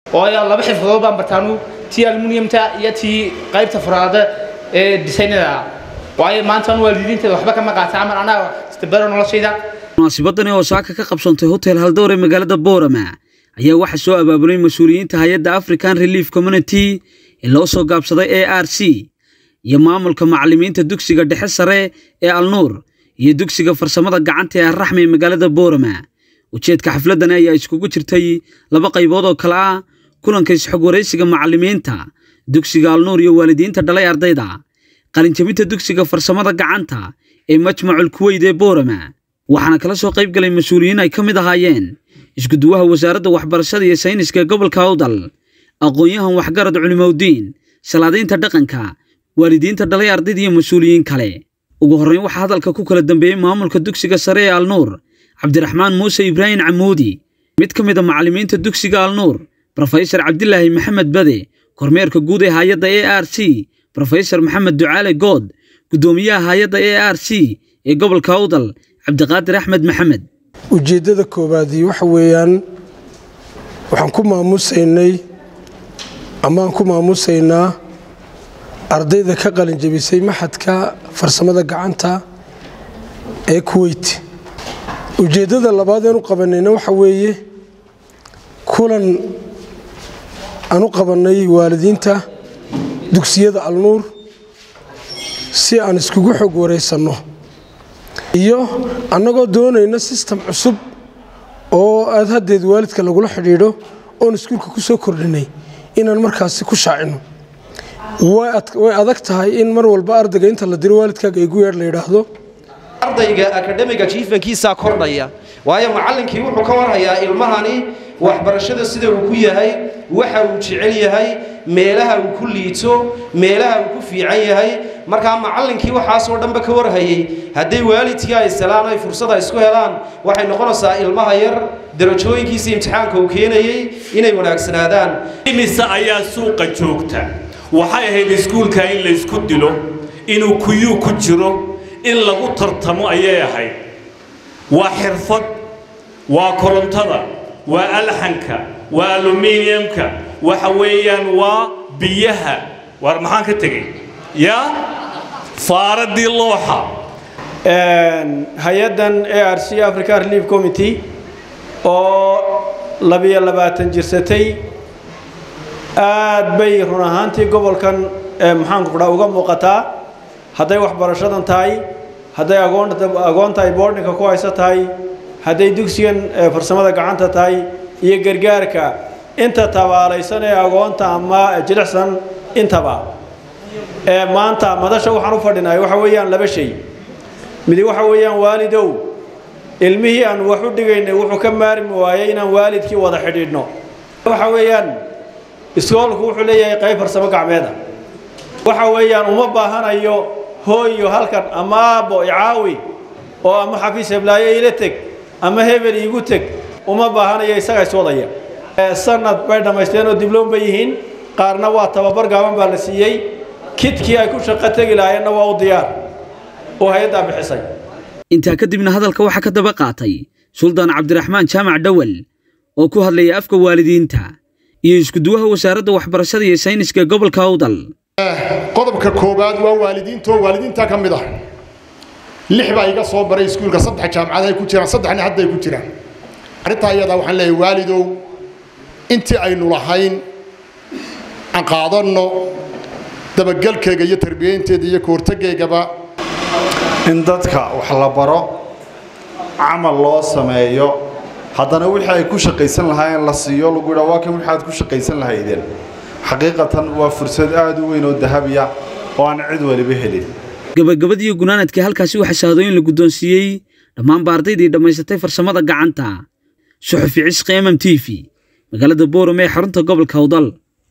waayo laba xirfadood baan bartaanu tii aluminiumta iyo tii qaybta furaada ee disaynada waayo maanta anu waalidiinteeda waxba kama qaata camal anaa istabaro noloshayda munaasabadani oo saaka ka qabsantay hotel haldoor ee magaalada boorama ayaa waxaa soo abaabulay mas-uuliyiinta hay-adda african relief community ee loo soo gaabsaday a r c iyo maamulka macallimiinta dugsiga dhexe sare ee alnuur iyo dugsiga farsamada gacanta ee arraxmi ee magaalada boorama ujeedka xafladani ayaa iskugu jirtay laba qaybood oo kale ah kulanka isxog waraysiga macallimiinta dugsiga alnuur iyo waalidiinta dhalay ardayda qalinjabinta dugsiga farsamada gacanta ee majmacul kuweyd ee boorama waxaana kala soo qayb galay mas-uuliyiin ay ka mid ahaayeen iskuduwaha wasaaradda waxbarashada iyo sayniska gobolka awdal aqoon-yahan waxgarad culimowdiin salaadiinta dhaqanka waalidiinta dhalay ardayda iyo mas-uuliyiin kale ugu horrayn waxaa hadalka ku kala dambeeyey maamulka dugsiga sare ee alnuur cabdiraxmaan muuse ibraahim camuudi mid ka mid a macallimiinta dugsiga alnuur brofesor cabdilaahi maxamed bade kormeerka guud ee hay-adda a r c brofesor maxamed ducaale good guddoomiyaha hay-adda a r c ee gobolka awdal cabdiqaadir axmed maxamed ujeeddada koowaadii waxa weeyaan waxaan ku maamusaynay amaan ku maamusaynaa ardayda ka qalinjabisay maxadka farsamada gacanta ee kuweyt ujeeddada labaad eanu qabanayna waxa weeye kulan aan u qabannay waalidiinta dugsiyada alnuur si aan iskugu xog waraysanno iyo annagoo doonayna sistem cusub oo aad haddeed waalidka lagula xidhiidho oon iskuulka ku soo kordhinay inaan markaasi ku shaacino way adag tahay in mar walba ardayga inta la diro waalidkaaga igu yeedh la yidhaahdo ardayga akademiga jiifankiisaa kordhaya waayo macallinkii wuxuu ka warhayaa ilmahani waxbarashada sida uu ku yahay waxa uu jecel yahay meelaha uu ku liito meelaha uu ku fiican yahay markaa macallinkii waxaasoo dhanba ka warhayay hadday waalidkii ay salaan ay fursada isku helaan waxay noqonaysaa ilmaha yar darajooyinkiisa imtixaanka uu keenayay inay wanaagsanaadaan imise ayaa suuqa joogta waxay ahayd iskuulka in laysku dilo inuu kuyuu ku jiro in lagu tartamo ayay ahayd waa xirfad waa korontada waa alxanka waa aluminiumka waxa weeyaan waa biyaha waar maxaan ka tegey yaa faaradii looxa hay-addan a r c africa relief committee oo labiyo labaatan jirsatay aad bay run ahaantii gobolkan maxaanku kudhaa uga muuqataa hadday waxbarashadan tahay hadday agoonta ay boordhinka ku hayso tahay hadday dugsigan farsamada gacanta tahay iyo gargaarka inta tabaalaysan ee agoonta ama jilicsan intaba maanta madasha waxaan u fadhinahay waxa weeyaan laba shay midi waxa weeyaan waalidow ilmihii aan wax u dhigaynay wuxuu ka maarmi waayay inaan waalidkii wada xidhiidhno waxa weeyaan iskoolku wuxuu leeyahay qayb farsamo gacmeeda waxa weeyaan uma baahanayo hooyo halkan ama aabbo icaawi oo ama xafiis heblaayo ila teg ama hebel iigu teg uma baahanayo isaga iswadaya sanad bay dhammaysteen oo dibloom bay yihiin qaarna waa tababar gaaban baa la siiyey kidkii ay ku shaqo tegi lahaayeenna waa u diyaar oo hay-addaa bixisay intaa kadibna hadalka waxaa ka daba qaatay suldaan cabdiraxmaan jaamac dhowal oo ku hadlayay afka waalidiinta iyo iskuduwaha wasaaradda waxbarashada iyo sayniska gobolka awdal qodobka koowaad waa waalidiinto waalidiinta ka mid ah lix baa iga soo baray iskuulka saddex jaamacad ay ku jiraan saddexna hadda ay ku jiraan arrintaa iyadaa waxaan leeyahay waalidow intii aynu lahayn aan qaadanno dabagelkayga iyo tarbiyaynteeda iyo kahortagaygaba in dadka wax la baro camal loo sameeyo haddana wixii ay ku shaqaysan lahaayeen la siiyo lagu yidhaa waa kan waxaad ku shaqaysan lahaydeen xaqiiqatan waa fursad aada u weyn oo dahabiya oo aan cid waliba helin gabagabadiiyo gunaanadkii halkaasi waxaa shahaadooyin la guddoonsiiyey dhammaanba ardaydii dhammaysatay farsamada gacanta suxufi cisqi mm t v magaalada boorame ee xarunta gobolka awdal